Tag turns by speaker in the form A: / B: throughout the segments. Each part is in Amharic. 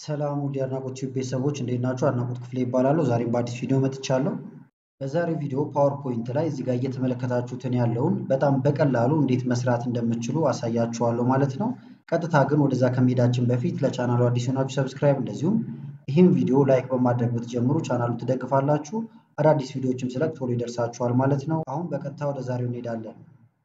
A: ሰላም ውድ የአድናቆት ቲዩብ ቤተሰቦች እንዴት ናችሁ? አድናቆት ክፍሌ ይባላለሁ። ዛሬም በአዲስ ቪዲዮ መጥቻለሁ። በዛሬው ቪዲዮ ፓወርፖይንት ላይ እዚህ ጋር እየተመለከታችሁትን ያለውን በጣም በቀላሉ እንዴት መስራት እንደምትችሉ አሳያችኋለሁ ማለት ነው። ቀጥታ ግን ወደዛ ከመሄዳችን በፊት ለቻናሉ አዲስ ሆናችሁ ሰብስክራይብ፣ እንደዚሁም ይህም ቪዲዮ ላይክ በማድረግ ብትጀምሩ ቻናሉ ትደግፋላችሁ። አዳዲስ ቪዲዮዎችም ስለቅ ቶሎ ይደርሳችኋል ማለት ነው። አሁን በቀጥታ ወደ ዛሬው እንሄዳለን።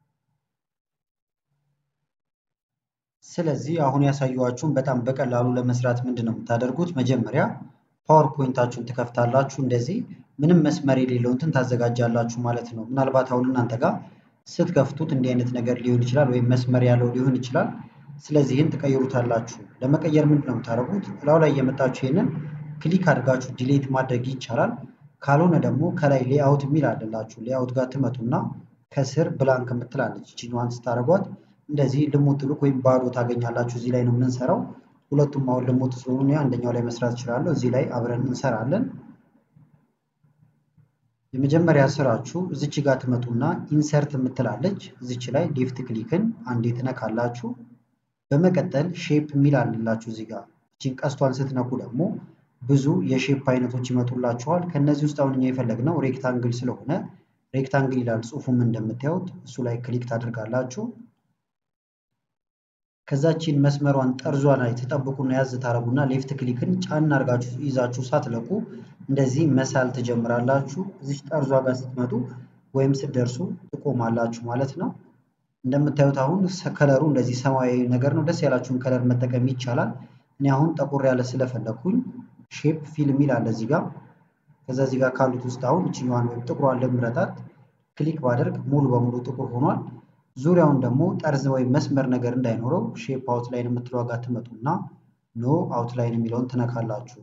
A: ስለዚህ አሁን ያሳየኋችሁን በጣም በቀላሉ ለመስራት ምንድን ነው የምታደርጉት? መጀመሪያ ፓወርፖይንታችሁን ትከፍታላችሁ። እንደዚህ ምንም መስመር የሌለው እንትን ታዘጋጃላችሁ ማለት ነው። ምናልባት አሁን እናንተ ጋር ስትከፍቱት እንዲህ አይነት ነገር ሊሆን ይችላል፣ ወይም መስመር ያለው ሊሆን ይችላል። ስለዚህ ይህን ትቀይሩታላችሁ። ለመቀየር ምንድን ነው የምታደርጉት? እላው ላይ የመጣችሁ ይህንን ክሊክ አድርጋችሁ ዲሌት ማድረግ ይቻላል። ካልሆነ ደግሞ ከላይ ሌአውት የሚል አለላችሁ። ሌአውት ጋር ትመጡና ከስር ብላንክ የምትላለች ቺኛዋን ስታደርጓት እንደዚህ ልሙጥ ሉክ ወይም ባዶ ታገኛላችሁ። እዚህ ላይ ነው የምንሰራው። ሁለቱም አሁን ልሙጥ ስለሆኑ አንደኛው ላይ መስራት እችላለሁ። እዚህ ላይ አብረን እንሰራለን። የመጀመሪያ ስራችሁ እዚች ጋር ትመጡና ኢንሰርት የምትላለች እዚች ላይ ሌፍት ክሊክን አንዴ ትነካላችሁ። በመቀጠል ሼፕ የሚል አለላችሁ እዚህ ጋር እቺን ቀስቷን ስትነኩ ደግሞ ብዙ የሼፕ አይነቶች ይመጡላችኋል። ከነዚህ ውስጥ አሁን እኛ የፈለግነው ሬክታንግል ስለሆነ ሬክታንግል ይላል ጽሁፉም እንደምታዩት እሱ ላይ ክሊክ ታደርጋላችሁ። ከዛችን መስመሯን ጠርዟ ላይ ተጠብቁና ያዝ ታረጉና ሌፍት ክሊክን ጫን አድርጋችሁ ይዛችሁ ሳትለቁ እንደዚህ መሳል ትጀምራላችሁ። እዚች ጠርዟ ጋር ስትመጡ ወይም ስትደርሱ ትቆማላችሁ ማለት ነው። እንደምታዩት አሁን ከለሩ እንደዚህ ሰማያዊ ነገር ነው። ደስ ያላችሁን ከለር መጠቀም ይቻላል። እኔ አሁን ጠቁር ያለ ስለፈለኩኝ ሼፕ ፊል የሚል አለ እዚህ ጋር። ከዛ እዚህ ጋር ካሉት ውስጥ አሁን እችኛዋን ወይም ጥቁሯን ልምረጣት። ክሊክ ባደርግ ሙሉ በሙሉ ጥቁር ሆኗል። ዙሪያውን ደግሞ ጠርዝ ወይም መስመር ነገር እንዳይኖረው ሼፕ አውትላይን የምትለው ጋር ትመጡና ኖ አውትላይን የሚለውን ትነካላችሁ።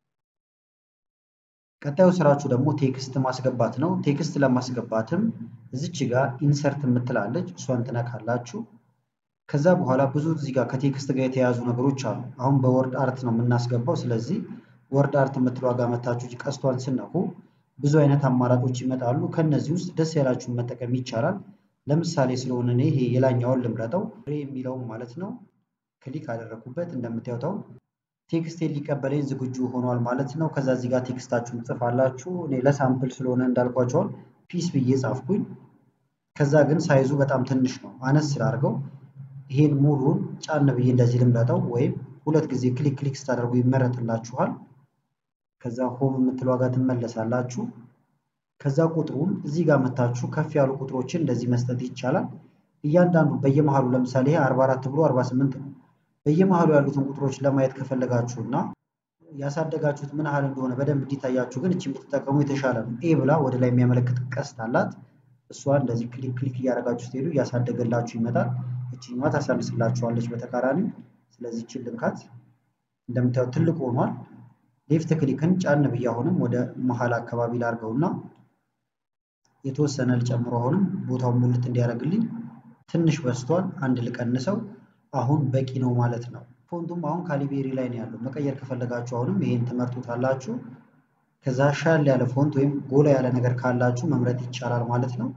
A: ቀጣዩ ስራችሁ ደግሞ ቴክስት ማስገባት ነው። ቴክስት ለማስገባትም እዚች ጋር ኢንሰርት የምትላለች እሷን ትነካላችሁ። ከዛ በኋላ ብዙ እዚህ ጋር ከቴክስት ጋር የተያያዙ ነገሮች አሉ። አሁን በወርድ አርት ነው የምናስገባው። ስለዚህ ወርድ አርት የምትለው ጋር መታችሁ ቀስቷን ስነኩ ብዙ አይነት አማራጮች ይመጣሉ። ከነዚህ ውስጥ ደስ ያላችሁን መጠቀም ይቻላል። ለምሳሌ ስለሆነ እኔ ይሄ የላኛውን ልምረጠው ሬ የሚለውን ማለት ነው። ክሊክ አደረኩበት እንደምታዩት አሁን ቴክስቴን ሊቀበለኝ ዝግጁ ሆኗል ማለት ነው። ከዛ እዚህ ጋር ቴክስታችሁን ጽፋላችሁ። እኔ ለሳምፕል ስለሆነ እንዳልኳቸውን ፒስ ብዬ ጻፍኩኝ። ከዛ ግን ሳይዙ በጣም ትንሽ ነው፣ አነስ ስላድርገው ይሄን ሙሉን ጫን ብዬ እንደዚህ ልምረጠው፣ ወይም ሁለት ጊዜ ክሊክ ክሊክ ስታደርጉ ይመረጥላችኋል። ከዛ ሆም የምትለው ጋር ትመለሳላችሁ። ከዛ ቁጥሩን እዚህ ጋር መታችሁ ከፍ ያሉ ቁጥሮችን እንደዚህ መስጠት ይቻላል። እያንዳንዱ በየመሃሉ ለምሳሌ ይሄ 44 ብሎ 48 ነው። በየመሃሉ ያሉትን ቁጥሮች ለማየት ከፈለጋችሁ እና ያሳደጋችሁት ምን ያህል እንደሆነ በደንብ እንዲታያችሁ ግን እቺን ብትጠቀሙ የተሻለ ነው። ኤ ብላ ወደ ላይ የሚያመለክት ቀስት አላት። እሷ እንደዚህ ክሊክ ክሊክ እያደረጋችሁ ስትሄዱ እያሳደገላችሁ ይመጣል። እችኛዋ ታሳንስላችኋለች በተቃራኒ። ስለዚህ እችን ልንካት። እንደምታዩት ትልቅ ሆኗል። ሌፍት ክሊክን ጫን ብዬ አሁንም ወደ መሀል አካባቢ ላርገውና የተወሰነ ልጨምሮ አሁንም ቦታውን ሙልት እንዲያደርግልኝ ትንሽ በስቷል። አንድ ልቀንሰው። አሁን በቂ ነው ማለት ነው። ፎንቱም አሁን ካሊቤሪ ላይ ነው ያለው። መቀየር ከፈለጋችሁ አሁንም ይሄን ትመርጡታላችሁ። ከዛ ሻል ያለ ፎንት ወይም ጎላ ያለ ነገር ካላችሁ መምረጥ ይቻላል ማለት ነው።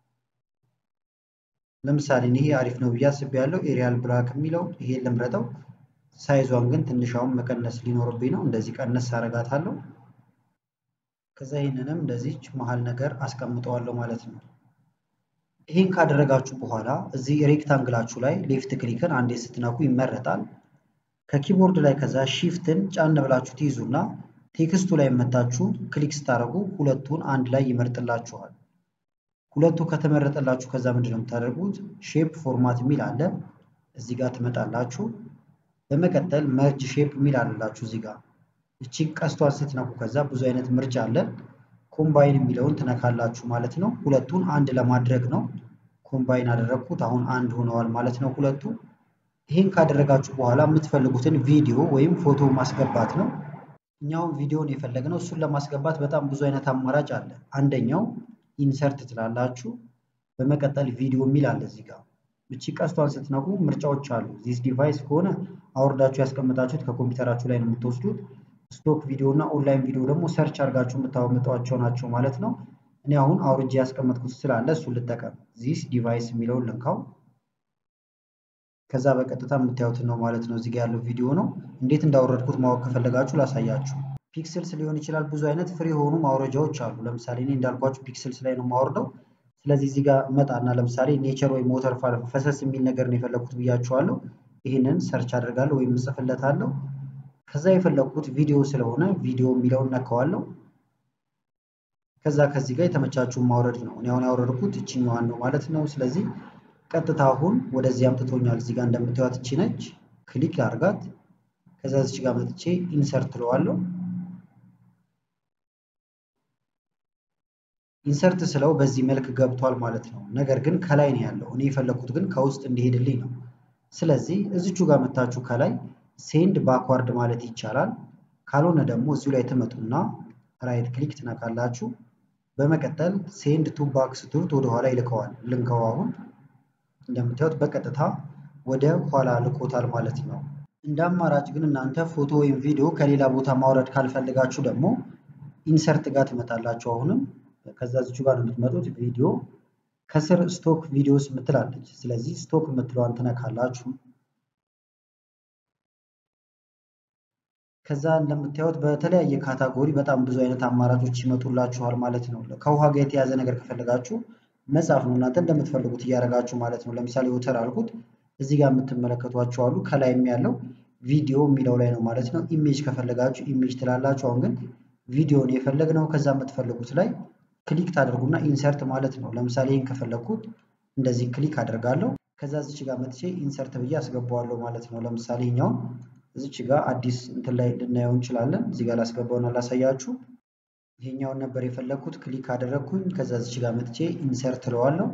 A: ለምሳሌ ይሄ አሪፍ ነው ብዬ አስቤያለሁ። ኤሪያል ብላክ የሚለው ይሄን ልምረጠው። ሳይዟን ግን ትንሽ አሁን መቀነስ ሊኖርብኝ ነው። እንደዚህ ቀነስ አረጋታለሁ። ከዛ ይህንንም እንደዚህ መሀል ነገር አስቀምጠዋለሁ ማለት ነው። ይህን ካደረጋችሁ በኋላ እዚህ ሬክታንግላችሁ ላይ ሌፍት ክሊክን አንዴ ስትነኩ ይመረጣል። ከኪቦርድ ላይ ከዛ ሺፍትን ጫን ብላችሁ ትይዙና ቴክስቱ ላይ መታችሁ ክሊክ ስታደርጉ ሁለቱን አንድ ላይ ይመርጥላችኋል። ሁለቱ ከተመረጠላችሁ ከዛ ምንድን ነው የምታደርጉት? ሼፕ ፎርማት የሚል አለ። እዚህ ጋር ትመጣላችሁ። በመቀጠል መርጅ ሼፕ የሚል አለላችሁ እዚህ ጋር እቺ ቀስቷን ስትነኩ ከዛ ብዙ አይነት ምርጫ አለ። ኮምባይን የሚለውን ትነካላችሁ ማለት ነው። ሁለቱን አንድ ለማድረግ ነው። ኮምባይን አደረግኩት። አሁን አንድ ሆነዋል ማለት ነው ሁለቱ። ይህን ካደረጋችሁ በኋላ የምትፈልጉትን ቪዲዮ ወይም ፎቶ ማስገባት ነው። እኛውን ቪዲዮን የፈለግነው እሱን ለማስገባት በጣም ብዙ አይነት አማራጭ አለ። አንደኛው ኢንሰርት ትላላችሁ። በመቀጠል ቪዲዮ የሚል አለ እዚህ ጋር እቺ ቀስቷን ስትነኩ ምርጫዎች አሉ። ዚስ ዲቫይስ ከሆነ አውርዳችሁ ያስቀመጣችሁት ከኮምፒውተራችሁ ላይ ነው የምትወስዱት። ስቶክ ቪዲዮ እና ኦንላይን ቪዲዮ ደግሞ ሰርች አድርጋችሁ የምታመጧቸው ናቸው ማለት ነው። እኔ አሁን አውርጄ ያስቀመጥኩት ስላለ እሱን ልጠቀም። ዚስ ዲቫይስ የሚለውን ልንካው። ከዛ በቀጥታ የምታዩትን ነው ማለት ነው። እዚጋ ያለው ቪዲዮ ነው። እንዴት እንዳወረድኩት ማወቅ ከፈለጋችሁ ላሳያችሁ። ፒክስልስ ሊሆን ይችላል። ብዙ አይነት ፍሪ የሆኑ ማውረጃዎች አሉ። ለምሳሌ እኔ እንዳልኳችሁ ፒክስልስ ላይ ነው የማወርደው። ስለዚህ እዚህ ጋር መጣና ለምሳሌ ኔቸር ወይም ሞተር ፋል ፈሰስ የሚል ነገር ነው የፈለግኩት ብያችኋለሁ። ይህንን ሰርች አድርጋለሁ ወይም እጽፍለታለሁ። ከዛ የፈለግኩት ቪዲዮ ስለሆነ ቪዲዮ የሚለውን ነካዋለሁ። ከዛ ከዚህ ጋር የተመቻችሁን ማውረድ ነው። እኔ አሁን ያወረድኩት እችኛዋን ነው ማለት ነው። ስለዚህ ቀጥታ አሁን ወደዚህ አምጥቶኛል። እዚህ ጋር እንደምታዩት እቺ ነች። ክሊክ አድርጋት። ከዛ እዚህ ጋር መጥቼ ኢንሰርት ትለዋለሁ። ኢንሰርት ስለው በዚህ መልክ ገብቷል ማለት ነው። ነገር ግን ከላይ ነው ያለው። እኔ የፈለግኩት ግን ከውስጥ እንዲሄድልኝ ነው። ስለዚህ እዚቹ ጋር መታችሁ ከላይ ሴንድ ባክዋርድ ማለት ይቻላል። ካልሆነ ደግሞ እዚሁ ላይ ትመጡና ራይት ክሊክ ትነካላችሁ። በመቀጠል ሴንድ ቱ ባክ ስትሉት ወደኋላ ይልከዋል። ልንከው አሁን እንደምታዩት በቀጥታ ወደ ኋላ ልኮታል ማለት ነው። እንደ አማራጭ ግን እናንተ ፎቶ ወይም ቪዲዮ ከሌላ ቦታ ማውረድ ካልፈልጋችሁ ደግሞ ኢንሰርት ጋር ትመጣላችሁ። አሁንም ከዛ እዚቹ ጋር ነው የምትመጡት። ቪዲዮ ከስር ስቶክ ቪዲዮስ የምትላለች። ስለዚህ ስቶክ የምትለዋን ትነካላችሁ። ከዛ እንደምታዩት በተለያየ ካታጎሪ በጣም ብዙ አይነት አማራጮች ይመጡላችኋል ማለት ነው። ከውሃ ጋር የተያዘ ነገር ከፈለጋችሁ መጻፍ ነው እናንተ እንደምትፈልጉት እያደረጋችሁ ማለት ነው። ለምሳሌ ወተር አልኩት። እዚህ ጋር የምትመለከቷቸው አሉ። ከላይም ያለው ቪዲዮ የሚለው ላይ ነው ማለት ነው። ኢሜጅ ከፈለጋችሁ ኢሜጅ ትላላችሁ። አሁን ግን ቪዲዮን የፈለግነው ከዛ የምትፈልጉት ላይ ክሊክ ታደርጉና ኢንሰርት ማለት ነው። ለምሳሌ ይህን ከፈለግኩት እንደዚህ ክሊክ አደርጋለሁ። ከዛ እዚች ጋር መጥቼ ኢንሰርት ብዬ አስገባዋለሁ ማለት ነው። ለምሳሌ ይኛውን እዚች ጋር አዲስ እንትን ላይ ልናየው እንችላለን። እዚህ ጋር ላስገባውና ላሳያችሁ። ይሄኛውን ነበር የፈለግኩት። ክሊክ አደረግኩኝ። ከዛ እዚች ጋር መጥቼ ኢንሰርት እለዋለሁ።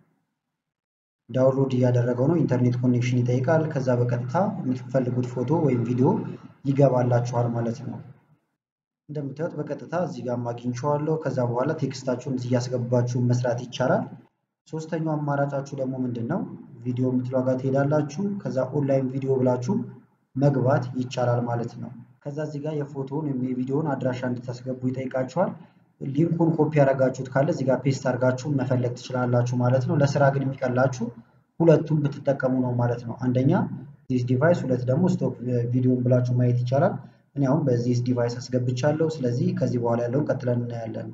A: ዳውንሎድ እያደረገው ነው። ኢንተርኔት ኮኔክሽን ይጠይቃል። ከዛ በቀጥታ የምትፈልጉት ፎቶ ወይም ቪዲዮ ይገባላችኋል ማለት ነው። እንደምታዩት በቀጥታ እዚህ ጋር አግኝቼዋለሁ። ከዛ በኋላ ቴክስታችሁን እዚህ እያስገባችሁ መስራት ይቻላል። ሶስተኛው አማራጫችሁ ደግሞ ምንድን ነው? ቪዲዮ የምትለው ጋር ትሄዳላችሁ። ከዛ ኦንላይን ቪዲዮ ብላችሁ መግባት ይቻላል ማለት ነው። ከዛ እዚህ ጋር የፎቶውን ወይም የቪዲዮውን አድራሻ እንድታስገቡ ይጠይቃችኋል። ሊንኩን ኮፒ ያደረጋችሁት ካለ እዚህ ጋር ፔስት አድርጋችሁ መፈለግ ትችላላችሁ ማለት ነው። ለስራ ግን የሚቀላችሁ ሁለቱም ብትጠቀሙ ነው ማለት ነው። አንደኛ ዚስ ዲቫይስ፣ ሁለት ደግሞ ስቶክ ቪዲዮን ብላችሁ ማየት ይቻላል። እኔ አሁን በዚህ ዲቫይስ አስገብቻለሁ። ስለዚህ ከዚህ በኋላ ያለውን ቀጥለን እናያለን።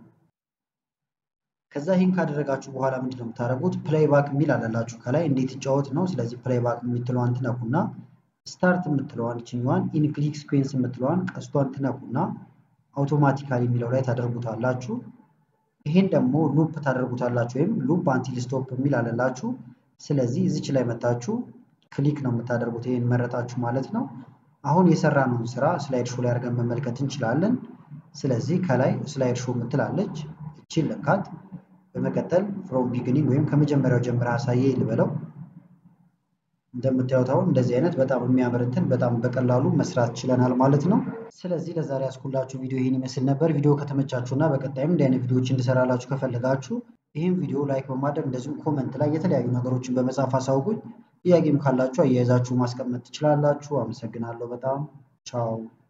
A: ከዛ ይህን ካደረጋችሁ በኋላ ምንድን ነው የምታደርጉት? ፕሌይባክ የሚል አለላችሁ ከላይ እንዴት ይጫወት ነው። ስለዚህ ፕሌይባክ የምትለዋን ትነኩና ስታርት የምትለዋን ይችኛዋን ኢንክሊክ ስኩዌንስ የምትለዋን ቀስቷን ትነኩና አውቶማቲካሊ የሚለው ላይ ታደርጉታላችሁ። ይሄን ደግሞ ሉፕ ታደርጉታላችሁ ወይም ሉፕ አንቲል ስቶፕ የሚል አለላችሁ። ስለዚህ እዚች ላይ መታችሁ ክሊክ ነው የምታደርጉት። ይሄን መረጣችሁ ማለት ነው። አሁን የሰራነውን ስራ ስላይድ ሾው ላይ አድርገን መመልከት እንችላለን። ስለዚህ ከላይ ስላይድ ሾው የምትላለች እቺን ልካት። በመቀጠል ፍሮም ቢግኒንግ ወይም ከመጀመሪያው ጀምረ አሳየ ልበለው። እንደምታዩት አሁን እንደዚህ አይነት በጣም የሚያምር እንትን በጣም በቀላሉ መስራት ችለናል ማለት ነው። ስለዚህ ለዛሬ ያስኩላችሁ ቪዲዮ ይህን ይመስል ነበር። ቪዲዮ ከተመቻችሁ እና በቀጣይም እንዲህ አይነት ቪዲዮዎች እንድሰራላችሁ ከፈለጋችሁ ይህም ቪዲዮ ላይክ በማድረግ እንደዚሁም ኮመንት ላይ የተለያዩ ነገሮችን በመጻፍ አሳውቁኝ። ጥያቄም ካላችሁ አያይዛችሁ ማስቀመጥ ትችላላችሁ። አመሰግናለሁ በጣም ቻው።